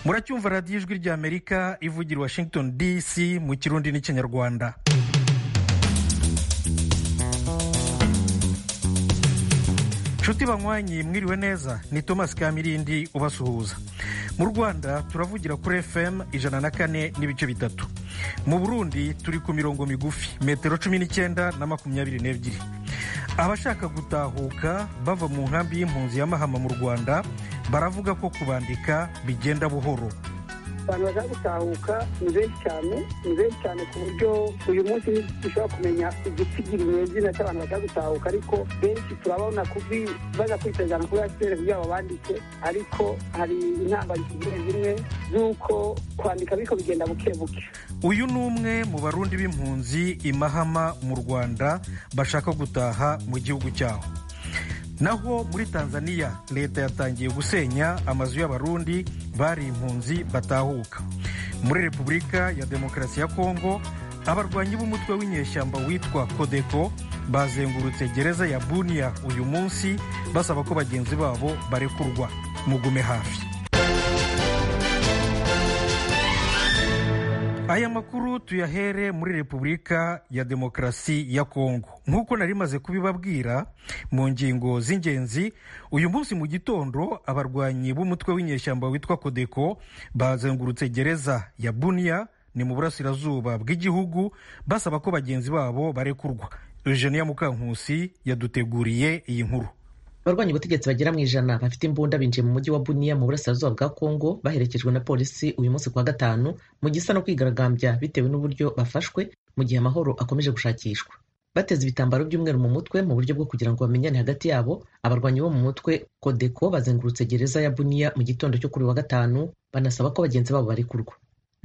muracyumva radiyo ijwi ry'amerika ivugira i washington dc mu kirundi n'ikinyarwanda nshuti banywanyi mwiriwe neza ni thomas kamirindi ubasuhuza mu rwanda turavugira kuri fm ijana na kane n'ibice bitatu mu burundi turi ku mirongo migufi metero cumi n'icyenda na makumyabiri n'ebyiri abashaka gutahuka bava mu nkambi y'impunzi ya mahama mu rwanda baravuga ko kubandika bigenda buhoro abantu bashaka gutahuka ni benshi cyane ni benshi cyane ku buryo uyu munsi dushobora kumenya igitigiriye izina cy'abantu bashaka gutahuka ariko benshi turabona kubi baza kwitegana kuri asiperi kugira ngo bandike ariko hari intambara zimwe zimwe z'uko kwandika ariko bigenda buke buke uyu ni umwe mu barundi b'impunzi imahama mu rwanda bashaka gutaha mu gihugu cyabo naho muri tanzania leta yatangiye gusenya amazu y'abarundi bari impunzi batahuka muri repubulika ya demokarasi ya kongo abarwanyi b'umutwe w'inyeshyamba witwa kodeko bazengurutse gereza ya bunia uyu munsi basaba ko bagenzi babo barekurwa mugume hafi aya makuru tuyahere muri repubulika ya demokarasi ya kongo nk'uko nari maze kubibabwira mu ngingo z'ingenzi uyu munsi mu gitondo abarwanyi b'umutwe w'inyeshyamba witwa kodeko bazengurutse gereza ya bunia ni mu burasirazuba bw'igihugu basaba ko bagenzi babo barekurwa eugenia mukankusi yaduteguriye iyi nkuru abarwanya ubutegetsi bagera mu ijana bafite imbunda binjiye mu mujyi wa buniya mu burasirazuba bwa kongo baherekejwe na polisi uyu munsi kuwa gatanu mu gisa no kwigaragambya bitewe n'uburyo bafashwe mu gihe amahoro akomeje gushakishwa bateze ibitambaro by'umweru mu mutwe mu buryo bwo kugira ngo bamenyane hagati yabo abarwanyi bo mu mutwe kodeko bazengurutse gereza ya buniya mu gitondo cyo kuri wa gatanu banasaba ko bagenzi babo barekurwa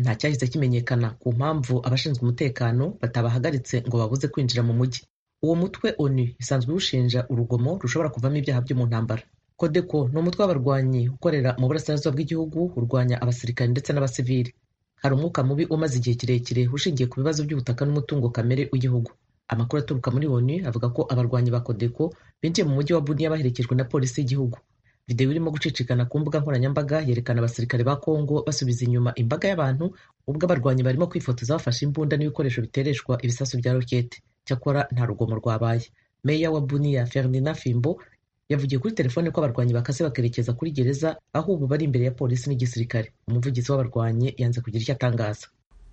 nta cyahise kimenyekana ku mpamvu abashinzwe umutekano batabahagaritse ngo babuze kwinjira mu mujyi uwo mutwe onu isanzwe iwushinja urugomo rushobora kuvamo ibyaha byo mu ntambara kodeko ni umutwe w'abarwanyi ukorera mu burasirazuba bw'igihugu urwanya abasirikari ndetse n'abasivili hari umwuka mubi umaze igihe kirekire ushingiye ku bibazo by'ubutaka n'umutungo kamere w'igihugu amakuru aturuka muri onu avuga ko abarwanyi ba kodeko binjiye mu mujyi wa buniya baherekejwe na polisi y'igihugu videwo irimo gucicikana ku mbuga nkoranyambaga yerekana abasirikare ba kongo basubiza inyuma imbaga y'abantu ubwo abarwanyi barimo kwifotoza bafashe imbunda n'ibikoresho bitereshwa ibisasu bya rokete cyakora nta rugomo rwabaye meya wa buniya ferdinand fimbo yavugiye kuri telefone ko abarwanyi bakase bakerekeza kuri gereza aho ubu bari imbere ya polisi n'igisirikare umuvugizi w'abarwanyi yanze kugira icyo atangaza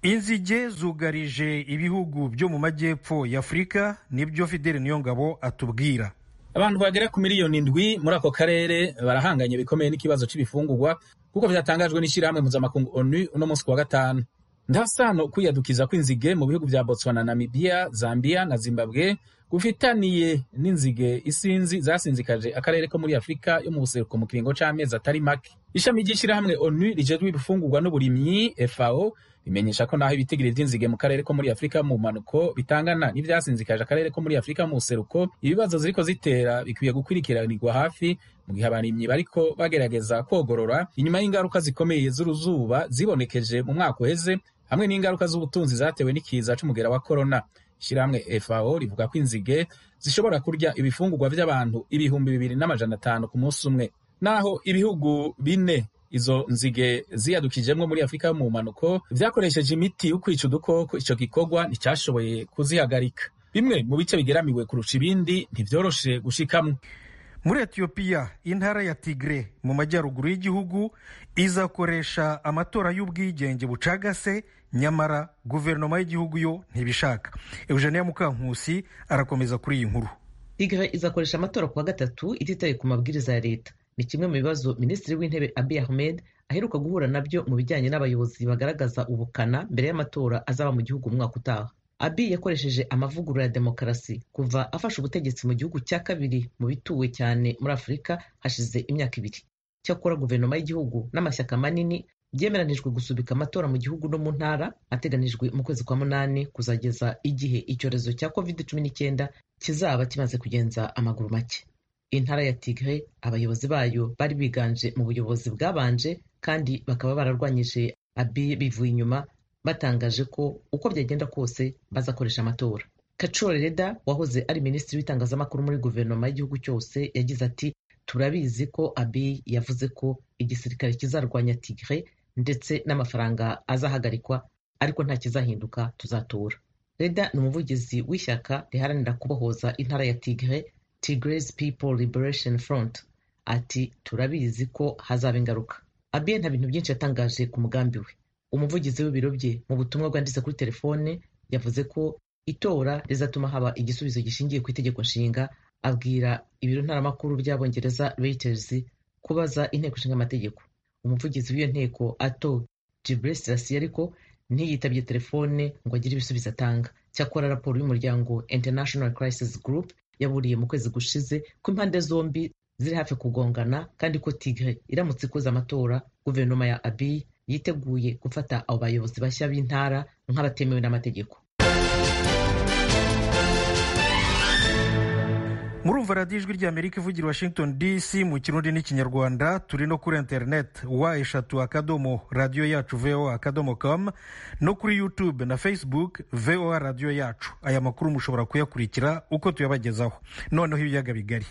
inzige zugarije ibihugu byo mu majyepfo y'afurika nibyo fideli niyongabo atubwira abantu bagera ku miliyoni indwi muri ako karere barahanganye bikomeye n'ikibazo cy'ibifungurwa kuko byatangajwe n'ishyirahamwe mpuzamakungu onu uno munsi ku wa gatanu ndasano kwiyadukiza kw'inzige mu bihugu bya botswana namibia zambia na zimbabwe gufitaniye n'inzige isinzi zasinzikaje akarere ko muri afurika yo mu buseruko mu kiringo c'amezi atari make ishami ry'ishyirahamwe onu rijejwe ibifungurwa n'uburimyi fao rimenyesha ko naho ibitigiri vy'inzige mu karere ko muri afurika mu mpanuko bitangana n'ivyasinzikaje akarere ko muri afurika mu buseruko ibibazo ziriko zitera bikwiye gukurikiranirwa hafi mu gihe abarimyi bariko bagerageza kogorora inyuma y'ingaruka zikomeye z'uruzuba zibonekeje mu mwaka uheze hamwe n'ingaruka z'ubutunzi zatewe n'ikiza c'umugera wa korona ishyirahamwe fao rivuga ko inzige zishobora kurya ibifungurwa by'abantu ibihumbi bibiri n'amajana atanu ku munsi umwe naho ibihugu bine izo nzige ziyadukijemo muri afurika mu mpanuko vyakoresheje imiti yo kwica udukoko ico gikorwa nticyashoboye kuzihagarika bimwe mu bice bigeramiwe kurusha ibindi ntivyoroshe gushikamwo muri etiyopiya intara ya tigre mu majyaruguru y'igihugu izakoresha amatora y'ubwigenge bucagase nyamara guverinoma y'igihugu yo ntibishaka eugenia mukankusi arakomeza kuri iyi nkuru tigre izakoresha amatora kuwa gatatu ititaye ku mabwiriza ya leta ni kimwe mu bibazo minisitiri w'intebe abi ahmed aheruka guhura nabyo mu bijyanye n'abayobozi bagaragaza ubukana mbere y'amatora azaba mu gihugu umwaka utaha abi yakoresheje amavugurura ya demokarasi kuva afashe ubutegetsi mu gihugu cya kabiri mu bituwe cyane muri afurika hashize imyaka ibiri cyakora guverinoma y'igihugu n'amashyaka manini byemeranijwe gusubika amatora mu gihugu no mu ntara ateganijwe mu kwezi kwa munani kuzageza igihe icyorezo cya covid cumi n'icyenda kizaba kimaze kugenza amaguru make intara ya tigre abayobozi bayo bari biganje mu buyobozi bwabanje kandi bakaba bararwanyije abi bivuye inyuma batangaje ko uko byagenda kose bazakoresha amatora kacoro reda wahoze ari minisitiri w'itangazamakuru muri guverinoma y'igihugu cyose yagize ati turabizi ko abi yavuze ko igisirikare kizarwanya tigre ndetse n'amafaranga azahagarikwa ariko nta kizahinduka tuzatora reda ni umuvugizi w'ishyaka riharanira kubohoza intara ya tigre tigres people liberation front ati turabizi ko hazaba ingaruka abiye nta bintu byinshi yatangaje ku mugambi we umuvugizi w'ibiro bye mu butumwa bwanditse kuri telefone yavuze ko itora rizatuma haba igisubizo gishingiye ku itegeko nshinga abwira ibiro ntaramakuru by'abongereza reuters kubaza inteko ishinga amategeko umuvugizi w'iyo nteko ato jibril selassie ariko ntiyitabye telefone ngo agire ibisubizo atanga cyakora raporo y'umuryango international crisis group yaburiye mu kwezi gushize ko impande zombi ziri hafi kugongana kandi ko tigre iramutse ikoze amatora guverinoma ya abiy yiteguye gufata abo bayobozi bashya b'intara nk'abatemewe n'amategeko murumva radiyo ijwi ry'amerika ivugira washington dc mu kirundi n'ikinyarwanda turi no kuri interineti wa eshatu akadomo radiyo yacu voa akadomo com no kuri youtube na facebook voa radiyo yacu aya makuru mushobora kuyakurikira uko tuyabagezaho noneho ibiyaga bigari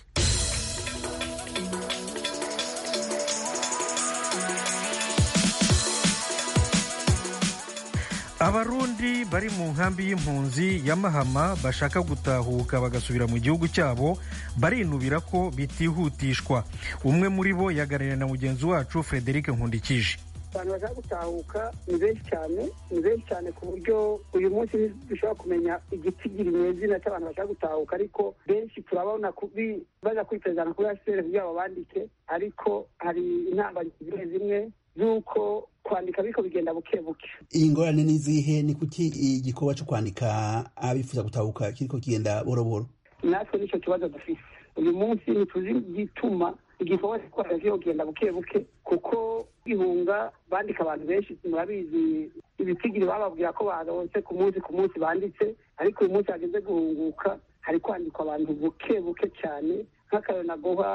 abarundi bari mu nkambi y'impunzi ya mahama bashaka gutahuka bagasubira mu gihugu cyabo barinubira ko bitihutishwa umwe muri bo yaganiriye na mugenzi wacu frederic nkundikije abantu bashaka gutahuka ni benshi cyane ni benshi cyane ku buryo uyu munsi dushobora kumenya igitigiri nyezina cy'abantu bashaka gutahuka ariko benshi turabona kubi baza kwitezana kuri hcr kugira babandike ariko hari inama zimwe zimwe z'uko kwandika ariko bigenda buke buke iyi ngorane ni izihe ni kuki igikorwa cyo kwandika abifuza gutahuka kiriko kigenda boro boro natwe nicyo kibazo dufise uyu munsi ntituzi igituma igikorwa cyo kwandika kiriko kigenda buke buke kuko ihunga bandika abantu benshi murabizi ibitigiri bababwira ko baronse ku munsi ku munsi banditse ariko uyu munsi hageze guhunguka hari kwandikwa abantu buke buke cyane nk'akarori naguha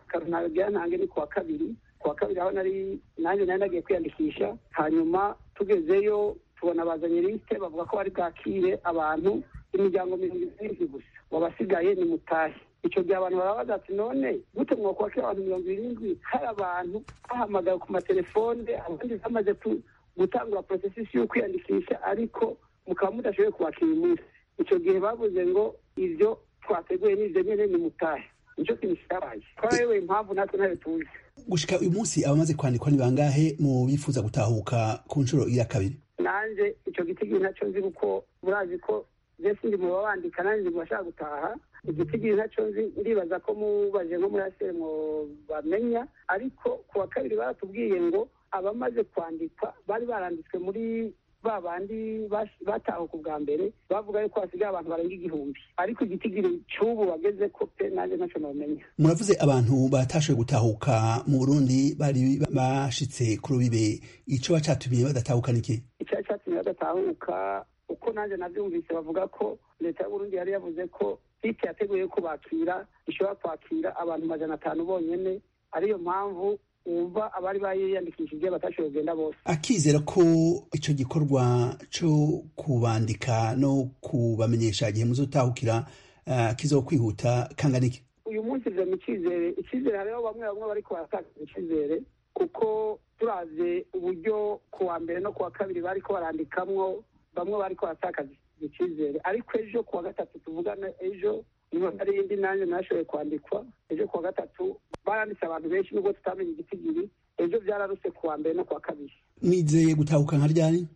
akarori nagira ntange ni kuwa kabiri kuwa kabiri aho nari nanjye nari nagiye kwiyandikisha hanyuma tugezeyo tubona bazanye lisite bavuga ko bari bwakire abantu imiryango mirongo irindwi gusa wabasigaye ni mutahe icyo gihe abantu barabaza ati none gute mwakwakira abantu mirongo irindwi hari abantu bahamagawe ku matelefone abandi bamaze gutangura porosesi yo kwiyandikisha ariko mukaba mudashoboye kubakira umunsi icyo gihe bavuze ngo ibyo twateguye n'ibyo nyine ni mutahe nicyo kintu kitabaye twarewe impamvu natwe ntayo tuzi gushika uyu munsi abamaze kwandikwa ni bangahe mu bifuza gutahuka ku nshuro iya kabiri nanjye icyo gitigiri nacyo nzi kuko murazi ko mbese ndi mu babandika nanjye ndi bashaka gutaha igitigiri nacyo nzi ndibaza ko mubaje nko muri asere mu bamenya ariko ku wa kabiri baratubwiye ngo abamaze kwandikwa bari baranditswe muri ba bandi batahuka ubwa mbere bavuga yuko hasigaye abantu barenga igihumbi ariko igitigiri cy'ubu bageze ko pe nanjye ntacyo nabamenya muravuze abantu batashoboye gutahuka mu burundi bari bashitse ku rubibe icyo bacatumye badatahuka niki icyari cyatumye badatahuka uko nanjye nabyumvise bavuga ko leta y'uburundi yari yavuze ko site yateguye kubakira ishobora kwakira abantu majana atanu bonyine ariyo mpamvu wumva abari bayiyandikishije batashoboye kugenda bose akizera ko icyo gikorwa cyo kubandika no kubamenyesha igihe muzutahukira uh, kizo kwihuta kangana iki uyu munsi izo mu cyizere icyizere hariho bamwe bamwe bari kubatakaza icyizere kuko turaze uburyo ku wa mbere no ku wa kabiri bari ko barandikamwo bamwe bari kubatakaza icyizere ariko ejo ku wa gatatu tuvugana ejo niba hari indi nanjye nashoboye kwandikwa ejo ku wa gatatu baranditse abantu benshi nubwo tutamenye igitigiri ejo byararutse ku wa mbere no ku wa kabiri mwizeye gutahuka nka ryari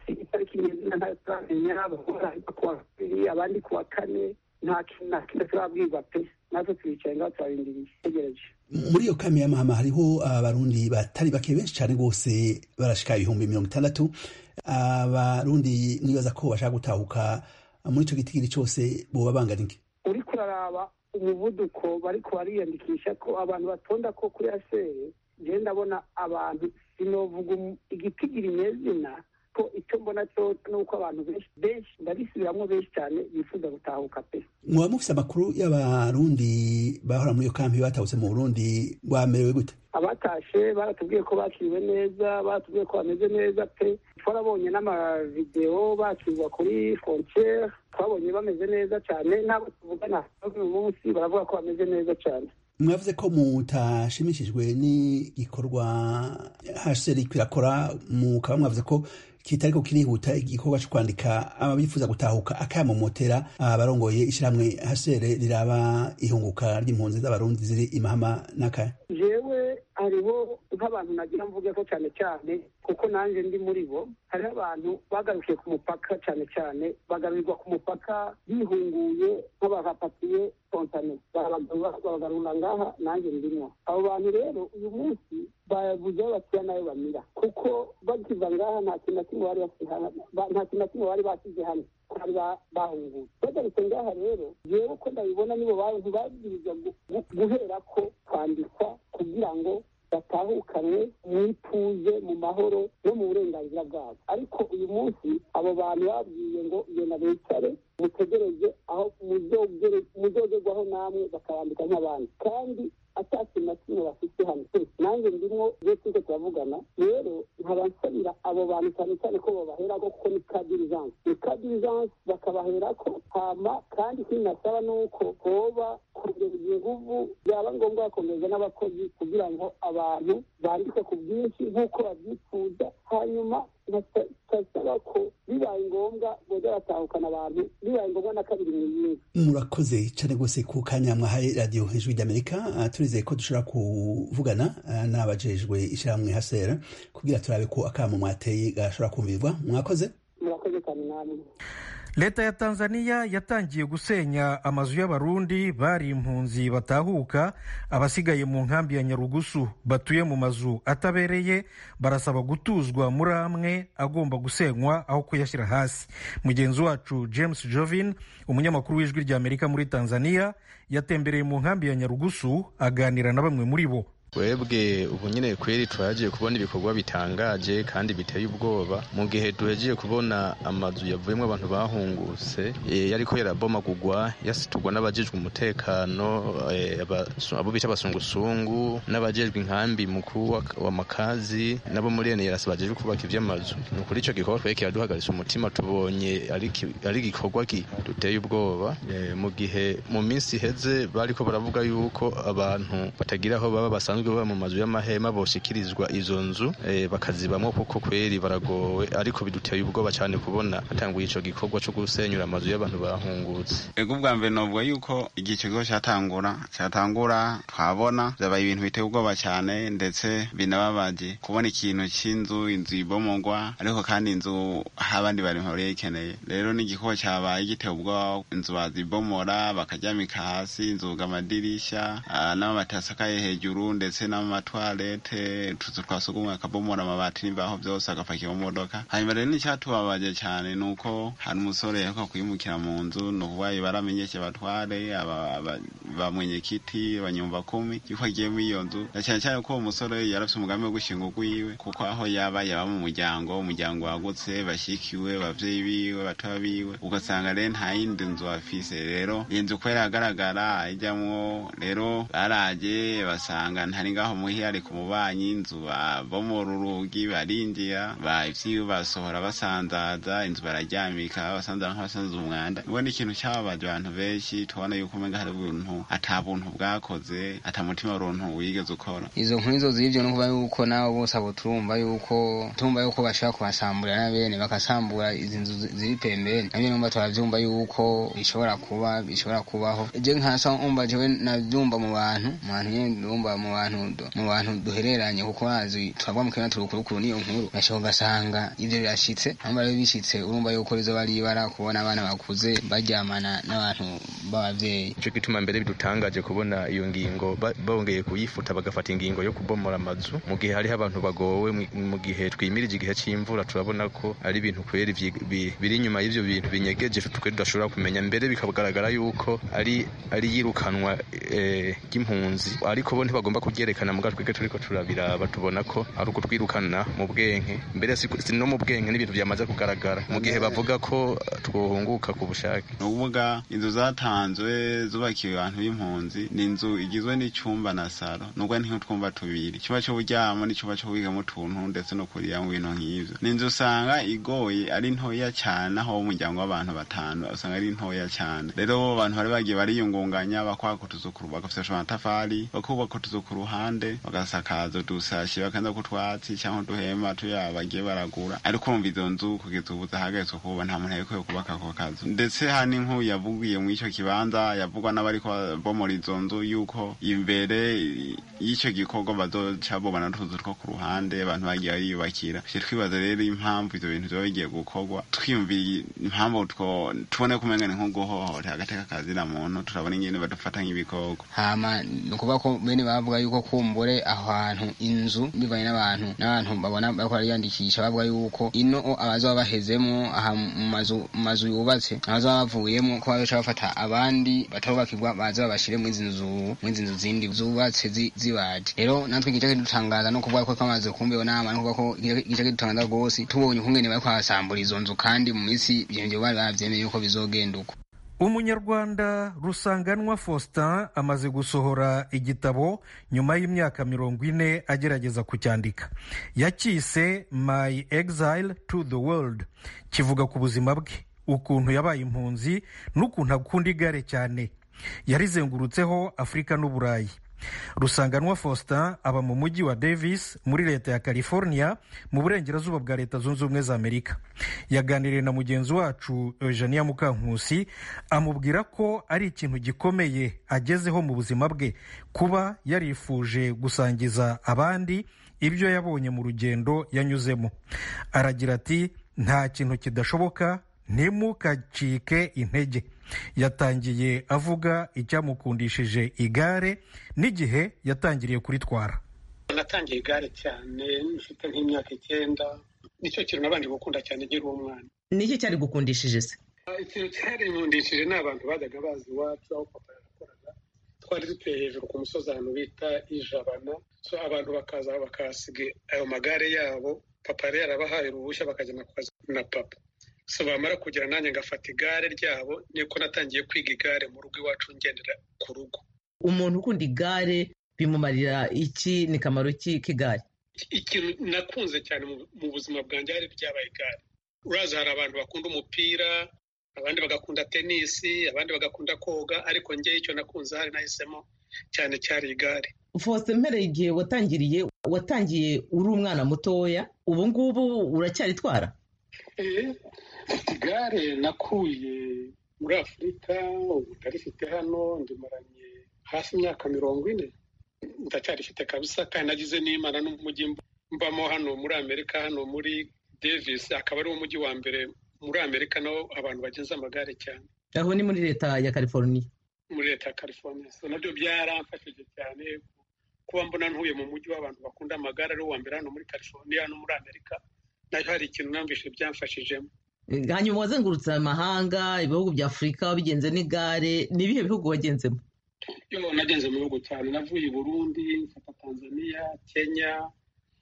itariki nyezina ntayo turamenya bahora ku wa kabiri abandi ku wa kane nta kintu na kimwe turabwirwa pe natwe turicaye ngaho turarindiriye tegereje muri iyo kame y'amahama hariho abarundi batari bake benshi cyane rwose barashika ibihumbi mirongo itandatu abarundi nibaza ko bashaka gutahuka muri icyo gitigiri cyose boba bangana iki uriko uraraba umuvuduko bariko bariyandikisha ko abantu batonda ko kuri asere ngewe ndabona abantu sinovuga igitigiri nyezina ko icyo mbona cyo nuko abantu benshi benshi ndabisubiramwo benshi cyane bifuza gutahuka pe mwaba mufise amakuru y'abarundi bahora muri iyo kampi batahutse mu burundi bwamerewe gute abatashe baratubwiye ko bakiriwe neza baratubwiye ko bameze neza pe twarabonye n'amavidewo bakirwa kuri frontiere twabonye bameze neza cyane n'abo tuvugana uyu munsi baravuga ko bameze neza cyane mwavuze ko mutashimishijwe n'igikorwa hsr kwirakora mukaba mwavuze ko kitari ko kirihuta igikorwa cyo kwandika ababifuza gutahuka akayamomotera abarongoye ishyirahamwe hsr riraba ihunguka ry'impunzi z'abarundi ziri imahama n'akaya jewe hariho nk'abantu nagira mvuge ko cyane cyane kuko nanjye ndi muri bo hariho abantu bagarukiye ku mupaka cyane cyane bagarurirwa ku mupaka bihunguye nk'abavapatiye kontane babagarura ngaha nanjye ndimo abo bantu rero uyu munsi babuze aho batuye n'ayo bamira kuko bakiva ngaha nta kintu na kimwe bari basize nta kintu na kimwe bari basize hano bari bahunguye bagarutse ngaha rero yewe ko ndabibona nibo ntibabwirizwa guhera ko kwandikwa kugira ngo batahukanywe mu ituze mu mahoro no mu burenganzira bwabo ariko uyu munsi abo bantu babwiye ngo genda bicare mutegereze aho muzogerwaho namwe bakabandika nk'abandi kandi atakintu na kimwe bafite hano nanjye ndimo iyo tuje turavugana rero nkaba nsabira abo bantu cyane cyane ko babaherako kuko ni ka dirijanse ni ka dirijanse bakabaherako hama kandi ikindi nasaba ni uko hoba kongera inguvu byaba ngombwa bakomeza n'abakozi kugira ngo abantu bandike ku bwinshi nk'uko babyifuza hanyuma basaba ko bibaye ngombwa boza batahukana abantu bibaye ngombwa na kabiri mu yindi murakoze cyane rwose ku kanya mwahaye radiyo hejuru ry'amerika turizeye ko dushobora kuvugana n'abajejwe ishyirahamwe hasera kugira turabe ko akamo mwateye gashobora kumvirwa mwakoze murakoze cyane namwe leta ya tanzania yatangiye gusenya amazu y'abarundi bari impunzi batahuka abasigaye mu nkambi ya nyarugusu batuye mu mazu atabereye barasaba gutuzwa muri amwe agomba gusenywa aho kuyashyira hasi mugenzi wacu james jovin umunyamakuru w'ijwi rya amerika muri tanzania yatembereye mu nkambi ya nyarugusu aganira na bamwe muri bo twebwe ubu nyine kweri twagiye kubona ibikorwa bitangaje kandi biteye ubwoba mu gihe duhegiye kubona amazu yavuyemo abantu bahungutse yariko yarabomagurwa yasiturwa n'abajejwe umutekano abo bita abasungusungu n'abajejwe inkambi mukuru w'amakazi nabo muri ene yarasi bajejwe kubaka ivy'amazu ni ukuri ico gikorwa twari kiraduhagarisa umutima tubonye ari igikorwa duteye ubwoba mu gihe mu minsi iheze bariko baravuga yuko abantu batagira aho baba basanzwe basanzwe baba mu mazu y'amahema boshikirizwa izo nzu bakazibamo kuko kweri baragowe ariko biduteye ubwoba cyane kubona hatanguye ico gikorwa cyo gusenyura amazu y'abantu bahungutse ego bwa mbere novuga yuko igihe icyo gikorwa cyatangura cyatangura twabona byabaye ibintu biteye ubwoba cyane ndetse binababaje kubona ikintu cy'inzu inzu ibomogwa ariko kandi inzu aho abandi bantu bahuriye ikeneye rero n'igikorwa cyabaye giteye ubwoba inzu bazibomora bakaryamika hasi inzuga amadirisha n'amabati asakaye hejuru ndetse ndetse n'amatwarete utuzu twa sugumwe akabomora amabati n'imbaho byose agapakira mu modoka hanyuma rero n'icyatubabaje cyane ni uko hari umusore yaheruka kwimukira mu nzu ni ukuvuga baramenyeshe batware ba mwenyekiti banyumva kumi yuko agiye muri iyo nzu na cyane cyane ko uwo musore yarafite umugambi wo gushinga urwiwe kuko aho yaba yaba mu muryango umuryango wagutse bashyikiwe ababyeyi biwe batoya biwe ugasanga rero nta yindi nzu bafise rero iyi nzu kubera agaragara ijyamwo rero baraje basanga nta hari ngaho muhiyari ku mubanyi inzu bomora urugi barinjira ivyiwe basohora basanzaza inzu bararyamika basanzaza nk'abasanza umwanda ubona ikintu cyababaje abantu benshi tubona yuko umenga hari ubuntu ata buntu bwakoze ata mutima runtu wigeze ukora izo nkuru izo zivyo no kuba yuko nabo bose abo turumva yuko tumva yuko bashobora kubasambura na bene bakasambura izi nzu ziri pembeni navyo numva turavyumva yuko bishobora kuba bishobora kubaho je nkasa umva jewe navyumva mu bantu mu bantu nyene ndumva mu bantu mu bantu duhereranye kuko bazi turagwa mu kanya turukurukuru n'iyo nkuru bashobora ugasanga ibyo birashitse aho bari bishitse urumva yuko rizoba ribara kubona abana bakuze baryamana n'abantu b'ababyeyi ico gituma mbere bidutangaje kubona iyo ngingo bongeye kuyifuta bagafata ingingo yo kubomora amazu mu gihe hariho abantu bagowe mu gihe twimirije igihe c'imvura turabona ko ari ibintu kweri biri inyuma y'ivyo bintu binyegeje twe tudashobora kumenya mbere bikagaragara yuko ari ari yirukanwa ry'impunzi ariko bo ntibagomba kugira byerekana mugabo twebwe turiko turabiraba tubona ko ari ukutwirukana mu bwenge mbere si no mu bwenge n'ibintu byamaze kugaragara mu gihe bavuga ko twohunguka ku bushake ni ukuvuga inzu zatanzwe zubakiwe abantu abantu b'impunzi ni inzu igizwe n'icyumba na saro nubwo ni nk'utwumba tubiri icyumba cy'uburyamo n'icyumba cyo kubikamo utuntu ndetse no kuriramo ibintu nk'ibyo ni inzu usanga igoye ari ntoya cyane aho umuryango w'abantu batanu usanga ari ntoya cyane rero bo bantu bari bagiye bariyungunganya bakubaka utuzu ku bagafasha amatafari bakubaka utuzu ku ruhande bagasakaza udusashi bakaza ku twatsi cyangwa uduhema tuya bagiye baragura ariko wumva izo nzu kugeza ubu zahagaritswe kuba nta muntu ariko yo kubaka ako kazu ndetse hari n'inkuru yavugiye muri icyo kibanza yavugwa n'abariko bomora izo nzu yuko imbere y'icyo gikorwa bazoca bobana n'utuzu two ku ruhande abantu bagiye bariyubakira tujye twibaza rero impamvu ivyo bintu vyoba bigiye gukorwa twiyumviye impamvu two tubone kumenya ni nko guhohotera agateka kazira muntu turabona ingene badufata nk'ibikoko hama ni ukuvuga ko bene bavuga yuko kumbure aho hantu inzu bivanye n'abantu n'abantu babona bariko bariyandikisha bavuga yuko ino abazoba bahezemwo aha mu mazu mu mazu yubatse abazoba bavuyemo ko bazoca bafata abandi batarubakirwa baza babashire mw'izi nzu mw'izi nzu zindi zubatse zi- zibaje rero natwe igice kidutangaza no kuvuga ko twamaze kumbeho nama no kuvuga ko igice kidutangaza rwose tubonye ukungene bariko barasambura izo nzu kandi mu minsi ivyo bari bavyemeye yuko bizogenda uko umunyarwanda rusanganwa faustin amaze gusohora igitabo nyuma y'imyaka mirongo ine agerageza kucyandika yacyise my exile to the world kivuga ku buzima bwe ukuntu yabaye impunzi n'ukuntu akunda igare cyane yarizengurutseho afurika n'uburayi rusanganwa faustin aba mu mujyi wa davis muri leta ya california mu burengerazuba bwa leta zunze ubumwe za amerika yaganiriye na mugenzi wacu eugenia mukankusi amubwira ko ari ikintu gikomeye agezeho mu buzima bwe kuba yarifuje gusangiza abandi ibyo yabonye mu rugendo yanyuzemo aragira ati nta kintu kidashoboka ntimukacike intege yatangiye avuga icyamukundishije igare n'igihe yatangiriye kuritwara natangiye igare cyane mfite nk'imyaka icyenda nicyo kintu nabanje gukunda cyane nkiri umwana niki cyari gukundishije se ikintu cyarinkundishije ni abantu bajyaga bazi iwacu aho papa yarakoraga twari dutuye hejuru ku musozi ahantu bita ijabana so abantu bakaza bakahasiga ayo magare yabo papa yari yarabahaye uruhushya bakajyana ku kazi na papa so bamara kugera nanjye ngafata igare ryabo niko natangiye kwiga igare mu rugo iwacu ngendera ku rugo umuntu ukunda igare bimumarira iki ni kamaro ki k'igare ikintu nakunze cyane mu- mu buzima bwanjye hari ryabaye igare uraza hari abantu bakunda umupira abandi bagakunda tenisi abandi bagakunda koga ariko ngewe icyo nakunze hari nahisemo cyane cyari igare faustin mpereye igihe watangiriye watangiye uri umwana mutoya ubu ngubu uracyaritwara Eh, mfite igare nakuye muri afurika ubu ndarifite hano ndimaranye hafi imyaka mirongo ine ndacyarifite kabisa kandi nagize n'imana n'umujyi mb- mbamo hano muri amerika hano muri davis akaba ari wo mujyi wa mbere muri amerika naho abantu bagenza amagare cyane aho ni muri leta ya california muri leta ya california so nabyo byaramfashije cyane kuba mbona ntuye mu mujyi w'abantu bakunda amagare ari wo wa mbere hano muri california no muri amerika nayo hari ikintu namvise byamfashijemo hanyuma wazengurutse amahanga ibihugu bya afurika wabigenze n'igare ni ibihe bihugu wagenzemo yo nagenze mu bihugu cyane navuye i burundi mfata tanzania kenya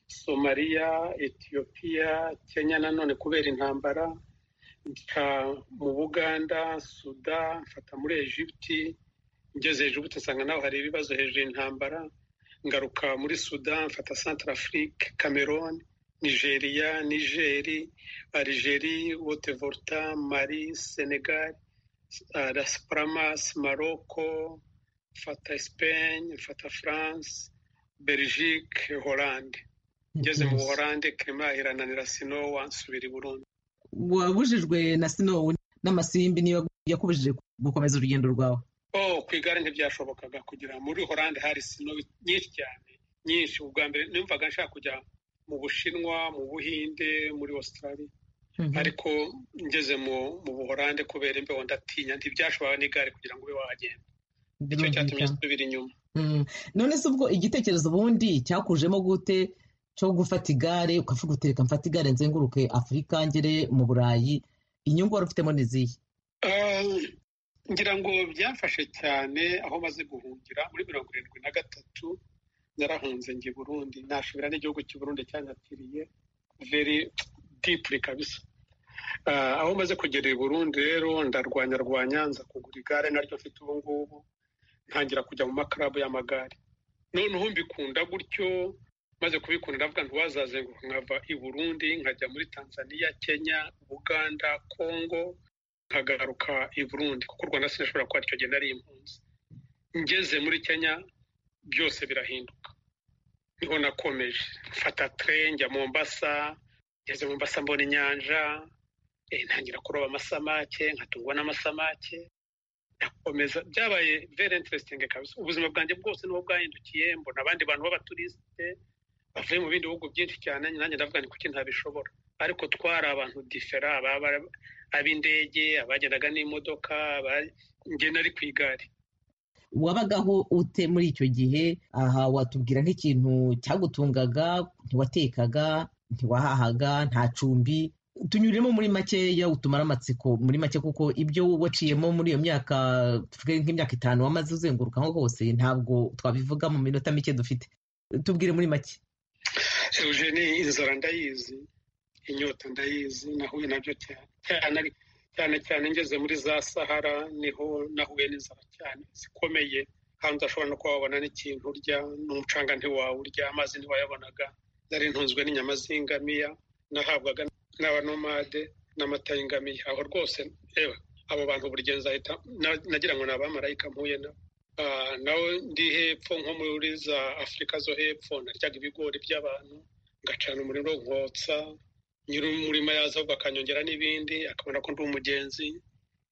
somaliya etiyopiya kenya nanone kubera intambara nca mu buganda suda mfata muri egypte ngeze egypte nsanga naho hari ibibazo hejuru intambara ngaruka muri sudan mfata central afrique cameroon nigeria nigeri algerie wotevorta mali senegal uh, las palmas maroko mfata Espagne, mfata France, Belgique, Hollande. Ngeze mu Buholande Clement irananira Sinowa nsubira i Burundi. wabujijwe na sinowu n'amasimbi niba yakubujije gukomeza urugendo rwawe Oh, ku igare ntibyashobokaga kugera muri Hollande hari Sinowa nyinshi cyane, nyinshi. Ubwa mbere numvaga nshaka kujya mu Bushinwa, mu Buhinde, muri Australia. ariko ngeze mu mu Buholande kubera imbeho ndatinya ntibyashoboka n'igare kugira ngo ube wahagenda icyo cyatumye nsubira inyuma Mm. none se ubwo igitekerezo ubundi cyakujemo gute cyo gufata igare ukavuga uti reka mfate igare nzenguruke afurika ngere mu burayi inyungu wari ufitemo ni izihe Eh, ngira ngo byamfashe cyane aho maze guhungira muri mirongo irindwi na gatatu narahunze njye i burundi nasubira n'igihugu cy'i burundi cyanyatiriye very deeply kabisa Ah, aho maze kugera i burundi rero ndarwanya rwanya nza kugura igare naryo mfite ubu ngubu ntangira kujya mu makarabu y'amagare noneho mbikunda gutyo maze kubikunda ndavuga ntiwazazenguruka nkava i burundi nkajya muri tanzania kenya buganda kongo nkagaruka i burundi kuko u rwanda sinashobora kuba icyo gihe nari impunzi ngeze muri kenya byose birahinduka niho nakomeje mfata tren njya mombasa ngeze mombasa mbona inyanja ntangira kuroba amasamake nkatungwa n'amasamake nakomeza byabaye very interesting kabisa ubuzima bwanjye bwose niho bwahindukiye mbona abandi bantu b'abaturisite bavuye mu bindi bihugu byinshi cyane nanjye ndavuga ni kuki ntabishobora ariko twari abantu difera ab'indege abagendaga n'imodoka njye nari ku igare wabagaho ute muri icyo gihe aha watubwira nk'ikintu cyagutungaga ntiwatekaga ntiwahahaga nta cumbi tunyuremo muri makeya utumara amatsiko muri make kuko ibyo waciyemo muri iyo myaka tuvuge nk'imyaka itanu wamaze uzenguruka aho hose ntabwo twabivuga mu minota mike dufite tubwire muri make eugene inzara ndayizi inyota ndayizi nahuye nabyo cyane cyane cyane ngeze muri za sahara niho nahuye n'inzara cyane zikomeye hanze ashobora no kuba wabona n'ikintu urya n'umucanga ntiwawurya amazi ntiwayabonaga nari ntunzwe n'inyama z'ingamiya nahabwaga n'abanomade n'amata y'ingamiya aho rwose reba abo bantu buri gihe nzahita nagira ngo ni abamarayika mpuye nabo nawe ndi hepfo nko muri za afurika zo hepfo naryaga ibigori by'abantu ngacana umuriro nkotsa nyiri umurima yaza ahubwo akanyongera n'ibindi akabona ko ndi umugenzi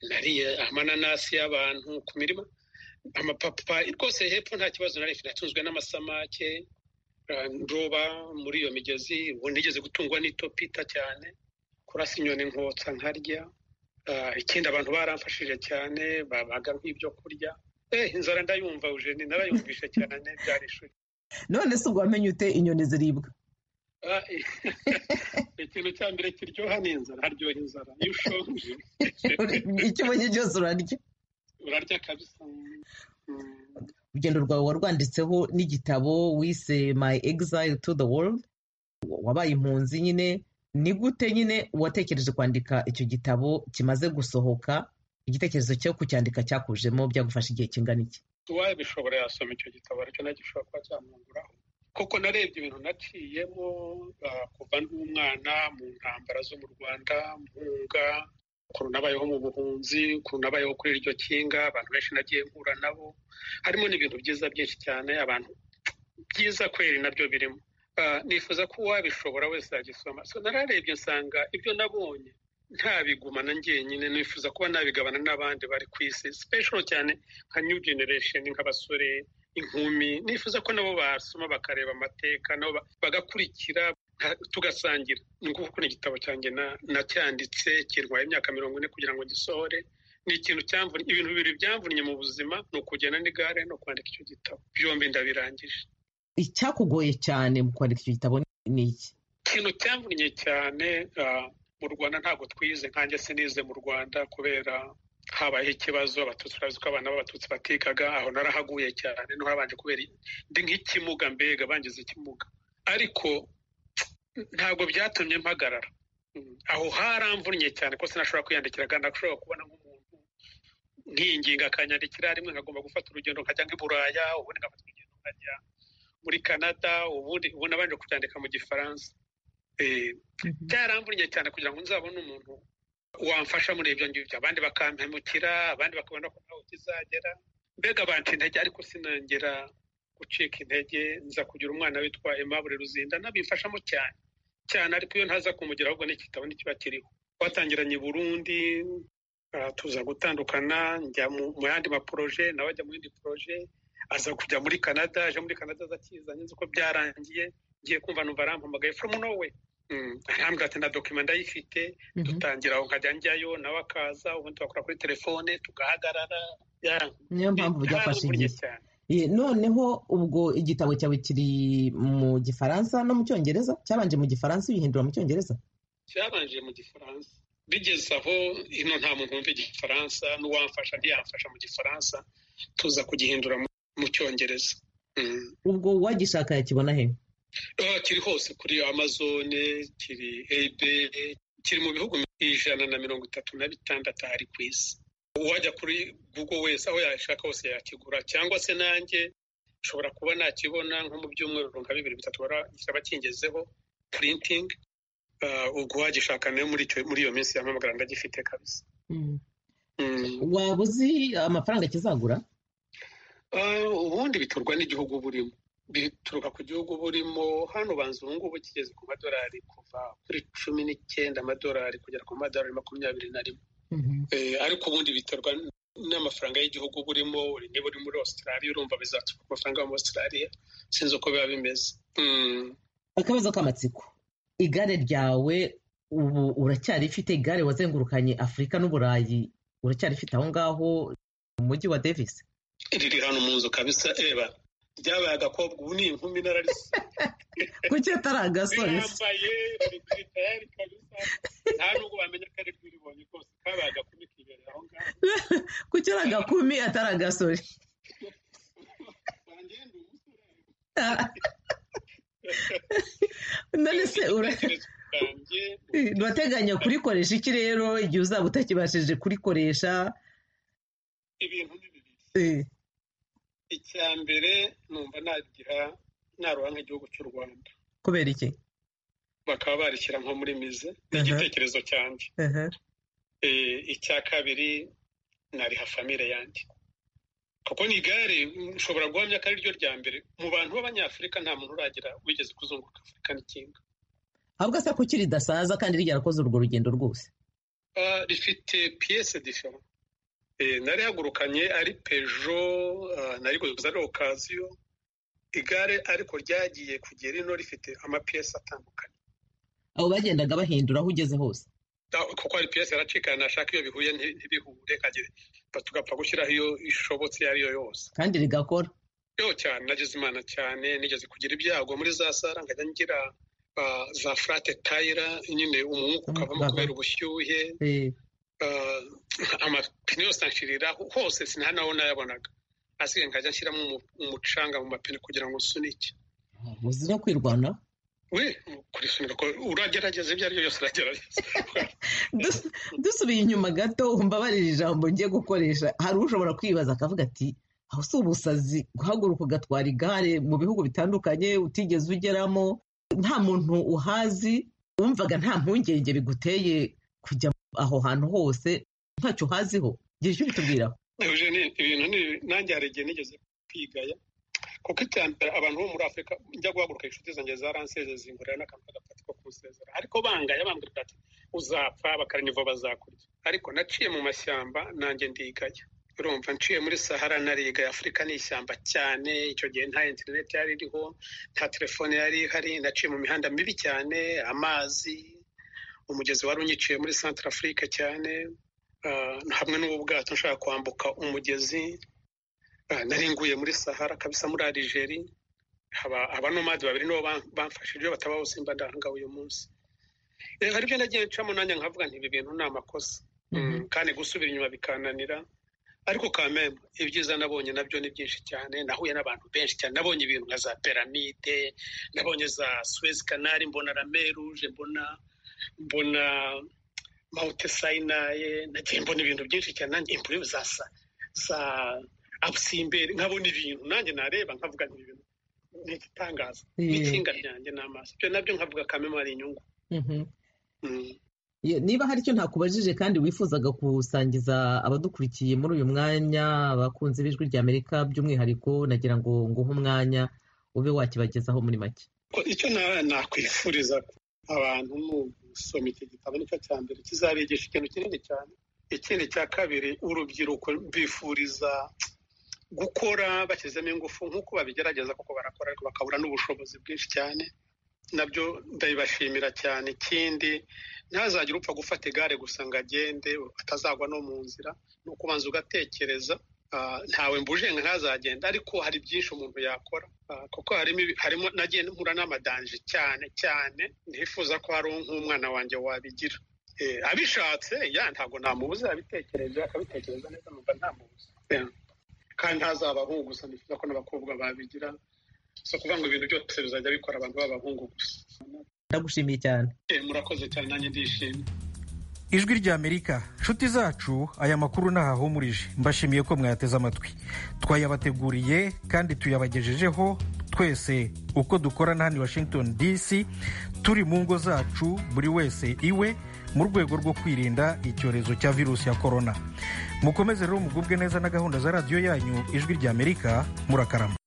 nariye amananasi y'abantu ku mirima amapapa rwose hepfo nta kibazo nari mfite natunzwe n'amasamake ndoba muri iyo migezi ubu nigeze gutungwa n'itopita cyane kurasa inyoni nkotsa nkarya ikindi abantu baramfashije cyane babaga nk'ibyo kurya eh inzara ndayumva ujeni narayumvishe cyane byari ishuri none se ubwo wamenye ute inyoni ziribwa ikintu cya mbere kiryoha ni inzara haryoha inzara iyo ushonje icyo ubonye cyose urarya urarya kabisa urugendo rwawe warwanditseho n'igitabo wise my exile to the world wabaye impunzi nyine ni gute nyine watekereje kwandika icyo gitabo kimaze gusohoka igitekerezo cyo kucyandika cyakujemo byagufasha igihe kingana iki uwabishobora yasoma icyo gitabo aricyo nacyo gishobora kuba cyamwunguraho kuko narebye ibintu naciyemo kuva n'umwana mu ntambara zo mu rwanda mpunga ukuntu nabayeho mu buhunzi ukuntu nabayeho kuri iryo kinga abantu benshi nagiye mpura nabo harimo n'ibintu byiza byinshi cyane abantu byiza kweri nabyo birimo nifuza ko uwabishobora wese yagisoma nararebye nsanga ibyo nabonye ntabigumana njyenyine nifuza kuba nabigabana n'abandi bari ku isi special cyane nka new generation nk'abasore inkumi nifuza ko nabo basoma bakareba amateka nabo bagakurikira tugasangira ni ukuvuga ko igitabo cyanjye nacyanditse kirwaye imyaka mirongo ine kugira ngo gisohore ni ikintu cyamvunye ibintu bibiri byamvunye mu buzima ni ukugenda n'igare no kwandika icyo gitabo byombi ndabirangije icyakugoye cyane mu kwandika icyo gitabo ni iki ikintu cyamvunye cyane mu rwanda ntabwo twize nkanjye sinize mu rwanda kubera habayeho ikibazo abatutsi urazi ko abana b'abatutsi batekaga aho narahaguye cyane no habanje kubera ndi nk'ikimuga mbega bangize ikimuga ariko ntabwo byatumye mpagarara aho haramvunnye cyane ko sinashobora kwiyandikira kandi ashobora kubona nk'umuntu nkiyinginga akanyandikira rimwe nkagomba gufata urugendo nkajya nk'i buraya ubundi ngafata urugendo nkajya muri canada ubundi ubona abanje kubyandika mu gifaransa byaramvunnye cyane kugira ngo nzabone umuntu wamfasha muri ibyo ngibyo abandi bakampemukira abandi bakabona ko ntawe kizagera mbega banca intege ariko sinongera gucika intege nza kugira umwana witwa Aimable ruzinda nabimfashamo cyane cyane ariko iyo ntaza kumugira ahubwo n'igitabo ntikiba kiriho twatangiranye i burundi tuza gutandukana njya mu yandi maporoje nawe ajya mu yindi poroje aza kujya muri canada aje muri canada aza akizanye nzi ko byarangiye ngiye kumva numva arampamagaye from nowhere arambwira ati na dokima ndayifite dutangira aho nkajya njyayo nawe akaza ubundi tugakora kuri telefone tugahagarara niyo mpamvu byafashe igihe noneho ubwo igitabo cyawe kiri mu gifaransa no mu cyongereza cyabanje mu gifaransa ibihindura mu cyongereza cyabanje mu gifaransa bigeze aho ino nta muntu wumva igifaransa n'uwamfasha ntiyamfasha mu gifaransa tuza kugihindura mu cyongereza ubwo wagishaka yakibona he kiri hose kuri amazone kiri ebe kiri mu bihugu ijana na mirongo itatu na bitandatu hari ku isi uwajya kuri google wese aho yashaka hose yakigura cyangwa se nanjye nshobora kuba nakibona nko mu byumweru runaka bibiri bitatu kikaba kingezeho purintingi ubwo wagishaka nayo muri iyo minsi yampamagara ndagifite kabisa waba uzi amafaranga kizagura ubundi biturwa n'igihugu burimo bituruka ku gihugu burimo hano ubanza ubu ngubu kigeze ku madolari kuva kuri cumi n'icyenda amadolari kugera ku madolari makumyabiri na rimwe ariko ubundi biterwa n'amafaranga y'igihugu burimo niba uri muri Australia urumva bizaturuka ku mafaranga yo muri Australia sinzi uko biba bimeze akabazo k'amatsiko igare ryawe ubu uracyarifite igare wazengurukanye afurika n'uburayi uracyarifite aho ngaho mu mujyi wa davis riri hano mu nzu kabisa reba ryabaye agakobwa ubu ni inkumi nararise kuki atari agasore rirambaye riri tayari kabisa nta nubwo bamenya ko ari rwiribonye rwose kabaye agakumi kibereye aho ngaho kuki ari agakumi atari agasore wangenda umusore none se ura- urateganya kurikoresha iki rero igihe uzaba utakibashije kurikoresha ibintu ni bibiri Eh, icya mbere numva nagira naroha nk'igihugu cy'u rwanda kubera iki bakaba barishyira nko muri mize Mhm. igitekerezo cyanjye Aha. Eh, icya kabiri nariha famire yanjye kuko ni igare mm, nshobora guhamya ko ari ryo rya mbere mu bantu b'abanyafurika nta muntu uragira wigeze kuzunguruka afurika n'ikinga ahubwo se kuki ridasaza kandi ryarakoze urwo rugendo rwose Ah, rifite piyese difera narihagurukanye ari pejo ah, nariguze ari okaziyo igare ariko ryagiye kugera ino rifite amapiyese atandukanye abo bagendaga bahindura aho ugeze hose Da- kuko hari piyesi yaracikana nashaka iyo bihuye nti- ntibihure kagere Ba- tugapfa gushyiraho iyo ishobotse iyo ari yo yose kandi rigakora yo cyane nagize imana cyane nigeze kugira ibyago muri za sara nkajya ngira ah, za furate tayira nyine umwuka ukavamo Baba. kubera ubushyuhe Eh, ah, amapine yose anshirira hose sinta naho nayabonaga asigaye nkajya nshyiramo umu- umucanga mu mapine kugira ngo nsunike muzi no kwirwanaho we kurisunika ko uragerageza ibyo ari byo byose uragerageza Dus- dusubiye inyuma gato umbabarira ijambo ngiye gukoresha hari ushobora kwibaza akavuga ati aho si ubusazi guhaguruka ugatwara igare mu bihugu bitandukanye utigeze ugeramo nta muntu uhazi wumvaga nta mpungenge biguteye kujya aho hantu hose ntacyo uhaziho gira icyo ubitubwiraho Eugene, ibintu ni nanjye hari igihe nigeze kwigaya kuko icya mbere abantu bo muri afurika njya guhaguruka inshuti zanjye zaranseze zingurira n'akantu k'agapati ko kunsezera ariko bangaya bambwira bati uzapfa bakaraniva bazakurya ariko naciye mu mashyamba nanjye ndigaya urumva nciye muri sahara narigaya afurika ni ishyamba cyane icyo gihe nta interineti yari iriho nta telefone yari ihari naciye mu mihanda mibi cyane amazi umugezi wari unyiciye muri santara afurika cyane Ah, hamwe n'ubu bwato nshaka kwambuka umugezi Ah, nari nguye muri sahara kabisa muri aligeri haba abanomadi babiri nibo ban- bamfashije batabaho simba ndahanga uyu munsi Eh, hari ibyo nagiye ncamo nanjye nkavuga nti ibi bintu ni amakosa Mhm. Mm, kandi gusubira inyuma bikananira ariko kameme ibyiza nabonye nabyo ni byinshi cyane nahuye n'abantu benshi cyane nabonye ibintu nka za piramide nabonye za suwezi kanari mbona rameruje mbona mbona mawute sayinaye nagiye mbona ibintu byinshi cyane nanjye impurive za sa za abusimberi nkabona ibintu nanjye nareba nkavuga nti ibintu ni igitangaza Yeah. n'ikinga ryanjye ni amaso ibyo nabyo nkavuga kameme ari inyungu Mhm. Mm. Ye- niba hari icyo ntakubajije kandi wifuzaga gusangiza abadukurikiye muri uyu mwanya abakunzi b'ijwi rya amerika by'umwihariko nagira ngo nguhe umwanya ube wakibagezaho muri make Ko icyo na- nakwifuriza abantu ni ugusoma iki gitabo nicyo cya mbere kizabigisha ikintu kinini cyane ikindi cya kabiri urubyiruko bifuriza gukora bashyizemo ingufu nk'uko babigerageza kuko barakora ariko bakabura n'ubushobozi bwinshi cyane nabyo ndabibashimira cyane ikindi ntazagire upfa gufata igare gusa ngo agende atazagwa no mu nzira ni ukubanza ugatekereza Ah, ntawe mbujenga ntazagenda ariko hari byinshi umuntu yakora Ah, kuko harimo ibi- harimo nagiye mpura n'amadanje cyane cyane nifuza ko hari nk'umwana wanjye wabigira Eh, abishatse ya ntabwo namubuza abitekereza akabitekereza neza numva ntamubuza Yeah. kandi ntazaba abahungu gusa nifuza ko n'abakobwa babigira si ukuvuga ngo ibintu byose bizajya bikora abantu b'abahungu gusa ndagushimiye cyane Eh, murakoze cyane nanjye ndishimye ijwi ry'amerika nshuti zacu aya makuru ntahahumurije mbashimiye ko mwayateze amatwi twayabateguriye kandi tuyabagejejeho twese uko dukorana hano i washington dc turi mu ngo zacu buri wese iwe mu rwego rwo kwirinda icyorezo cya virusi ya korona mukomeze rero mugubwe neza na gahunda za radiyo yanyu ijwi ry'amerika murakarama